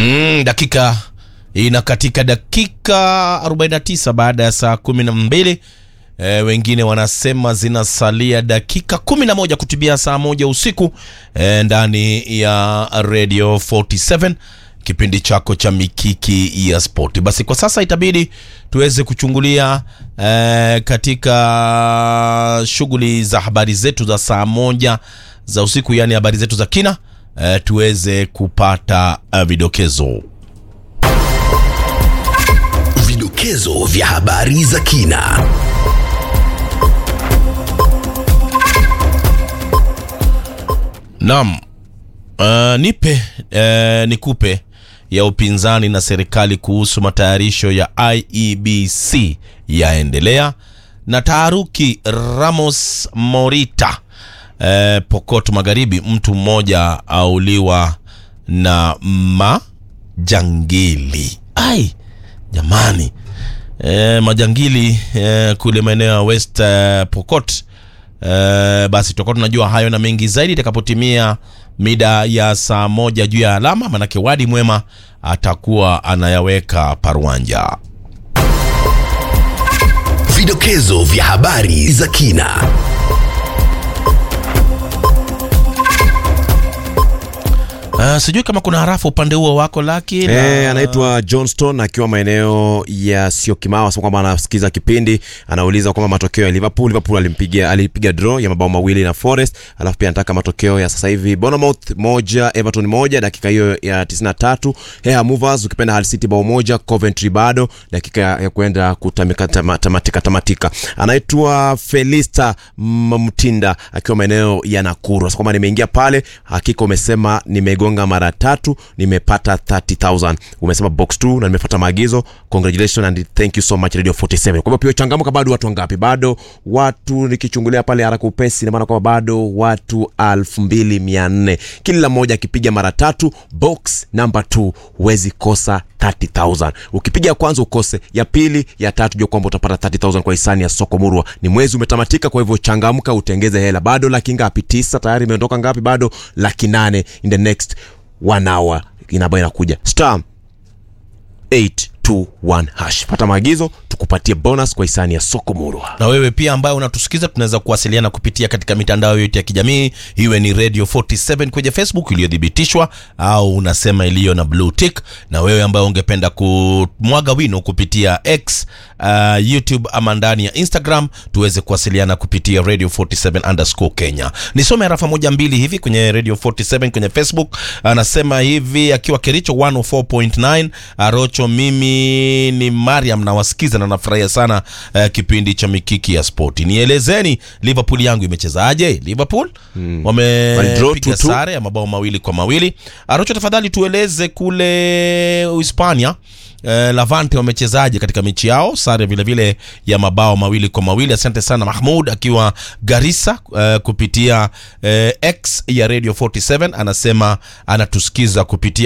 Mm, dakika ina katika dakika 49 baada ya saa 12. E, wengine wanasema zinasalia dakika 11 kutibia saa moja usiku e, ndani ya Radio 47 kipindi chako cha mikiki ya spoti. Basi kwa sasa itabidi tuweze kuchungulia e, katika shughuli za habari zetu za saa moja za usiku, yaani habari zetu za kina e, tuweze kupata uh, vidokezo Vidokezo vya habari za kina. Naam. Uh, nipe uh, nikupe ya upinzani na serikali kuhusu matayarisho ya IEBC yaendelea na taharuki Ramos Morita uh, Pokot Magharibi, mtu mmoja auliwa na majangili. Ai jamani, uh, majangili uh, kule maeneo ya West uh, Pokot Uh, basi tutakuwa tunajua hayo na mengi zaidi itakapotimia mida ya saa moja juu ya alama, manake Wadi Mwema atakuwa anayaweka paruanja. Vidokezo vya habari za kina. Uh, sijui kama kuna harafu upande huo wako laki na- Eh, anaitwa Johnston akiwa maeneo ya Syokimau, asema kwamba anasikiza kipindi, anauliza kwamba matokeo ya Liverpool. Liverpool alimpiga alipiga draw ya mabao mawili na Forest, alafu pia anataka matokeo ya sasa hivi Bournemouth moja Everton moja dakika hiyo ya 93, Hea Movers ukipenda Hull City bao moja, Coventry bado dakika ya kwenda kutamika tama- tamatika tamatika. Anaitwa Felista M- Mtinda akiwa maeneo ya Nakuru, asema kwamba nimeingia pale, hakika umesema nimegonga mara tatu nimepata 30000 umesema box 2 na nimefuata maagizo congratulations and thank you so much radio 47 kwa hivyo pia changamoka bado watu wangapi bado watu nikichungulia pale haraka upesi na maana kwamba bado watu 2400 kila mmoja akipiga mara tatu box number 2 huwezi kosa 30000 ukipiga ya kwanza ukose ya pili ya tatu jua kwamba utapata 30000 kwa hisani ya soko murwa ni mwezi umetamatika kwa hivyo changamka utengeze hela bado laki ngapi tisa tayari imeondoka ngapi bado laki nane in the next one hour inaba inakuja star 821 hash pata maagizo tukupatie bonus kwa hisani ya soko murwa na wewe pia ambaye unatusikiza tunaweza kuwasiliana kupitia katika mitandao yote ya kijamii iwe ni radio 47 kwenye facebook iliyothibitishwa au unasema iliyo na blue tick na wewe ambaye ungependa kumwaga wino kupitia x uh, youtube ama ndani ya instagram tuweze kuwasiliana kupitia radio 47 underscore kenya nisome harafa moja mbili hivi kwenye radio 47 kwenye facebook anasema hivi akiwa kericho 104.9 arocho mimi ni mariam nawasikiza na nafurahia sana uh, kipindi cha mikiki ya spoti nielezeni liverpool yangu imechezaje liverpool hmm. Walidraw wamepiga 2-2. sare ya mabao mawili kwa mawili arocho tafadhali tueleze kule uhispania Eh, Lavante wamechezaje katika mechi yao, sare vile vile ya mabao mawili kwa mawili. Asante sana Mahmud akiwa Garissa eh, kupitia eh, X ya Radio 47 anasema anatusikiza kupitia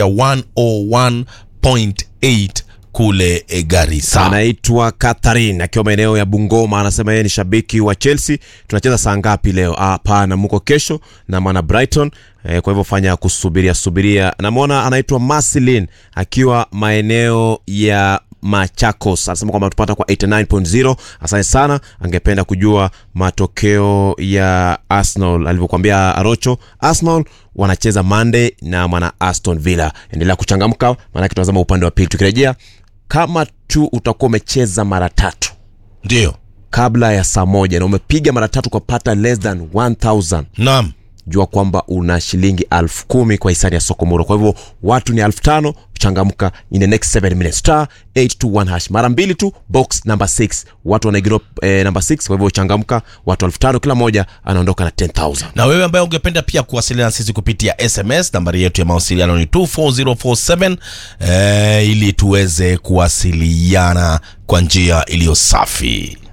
101.8 kule eh, Garissa. anaitwa Catherine akiwa maeneo ya Bungoma, anasema yeye ni shabiki wa Chelsea. Tunacheza saa ngapi leo? Ah, Hapana, muko kesho na mwana Brighton eh, kwa hivyo fanya kusubiria subiria. Namwona anaitwa Marcelin akiwa maeneo ya Machakos anasema kwamba tupata kwa 89.0. Asante sana, angependa kujua matokeo ya Arsenal alivyokuambia Arocho. Arsenal wanacheza Monday na mwana Aston Villa. Endelea kuchangamka, maanake tunazama upande wa pili. Tukirejea kama tu utakuwa umecheza mara tatu Ndio, kabla ya saa moja na umepiga mara tatu kwa pata less than 1000 naam. jua kwamba una shilingi elfu kumi kwa hisani ya soko muro kwa hivyo watu ni elfu tano changamka in the next 7 minutes star 821 hash mara mbili tu box number 6 watu wanaigino eh, number 6 kwa hivyo changamka watu elfu tano kila moja anaondoka na 10000 na wewe ambaye ungependa pia kuwasiliana sisi kupitia sms nambari yetu ya mawasiliano ni 24047 eh, ili tuweze kuwasiliana kwa njia iliyo safi